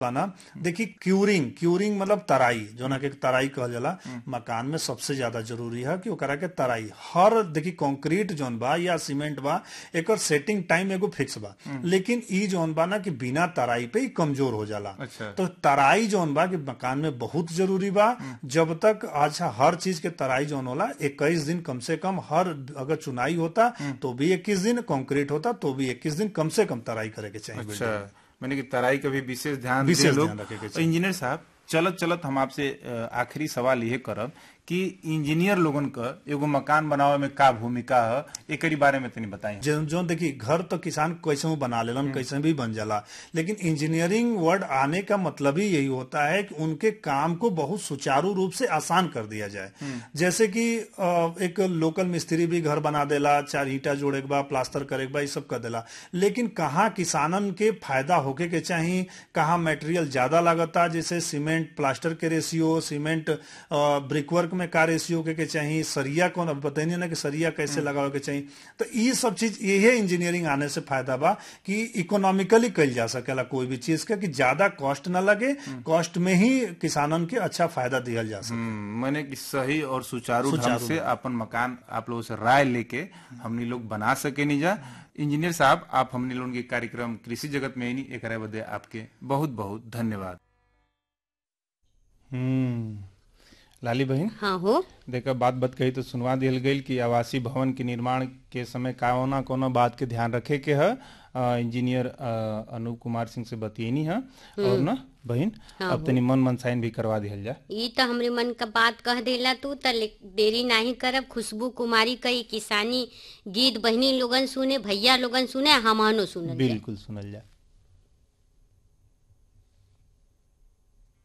ना देखी curing curing मतलब तराई जो ना के तराई कहल जाला मकान में सबसे ज्यादा जरूरी है कि ओकरा के तराई हर देखी कंक्रीट जोन बा या सीमेंट बा एकर सेटिंग टाइम एगो फिक्स बा लेकिन ई जोन बा ना कि बिना तराई पे ही कमजोर हो जाला अच्छा। तो तराई जोन बा कि मकान में बहुत जरूरी बा जब तक अच्छा हर चीज के तराई जोन होला इक्कीस दिन कम से कम हर अगर चुनाई होता तो भी इक्कीस दिन कंक्रीट होता तो भी इक्कीस दिन कम से कम तराई करे के चाहिए अच्छा मैंने कि तराई का भी विशेष ध्यान विशेष दे लोग ध्यान रखे के और इंजीनियर साहब चलत चलत हम आपसे अ, आखिरी सवाल ये करब कि इंजीनियर लोगन का एगो मकान बनावे में का भूमिका है एकरी बारे में तनी बताई जो जो देखिए घर तो किसान कैसे भी बना लेलन कैसे भी बन जाला लेकिन इंजीनियरिंग वर्ड आने का मतलब ही यही होता है कि उनके काम को बहुत सुचारू रूप से आसान कर दिया जाए जैसे कि अ, एक लोकल मिस्त्री भी घर बना देला चार ईटा जोड़े के बाद प्लास्टर करे के बाद ये सब कर देला लेकिन कहाँ किसानन के फायदा होके के चाहिए कहाँ मटेरियल ज्यादा लागता जैसे सीमेंट प्लास्टर के रेशियो सीमेंट ब्रिकवर्क में का रेशियो के, के चाहिए सरिया कौन अब बताइए ना कि सरिया कैसे लगावे के चाहिए तो ये सब चीज यही इंजीनियरिंग आने से फायदा बा कि इकोनॉमिकली कल जा सकेला कोई भी चीज का कि ज्यादा कॉस्ट ना लगे कॉस्ट में ही किसानन के अच्छा फायदा दिया जा सके हम्म, मैंने कि सही और सुचारू ढंग सुचारू से अपन मकान आप लोगों से राय लेके हमनी लोग बना सके नहीं जा इंजीनियर साहब आप हमनी लोगन के कार्यक्रम कृषि जगत में ही नहीं एक बदे आपके बहुत बहुत धन्यवाद हम्म लाली बहन हाँ हो देखा बात बात कही तो सुनवा दिल गई कि आवासीय भवन के निर्माण के समय कौना कौना बात के ध्यान रखे के है अ, इंजीनियर अ, अनूप कुमार सिंह से बतियनी है और ना बहन अब तनी मन मनसाइन भी करवा दिहल जा ई तो हमरे मन का बात कह देला तू त ले- देरी नहीं करब खुशबू कुमारी कई किसानी गीत बहनी लोगन सुने भैया लोगन सुने हमनो सुनल जाए। बिल्कुल सुनल जा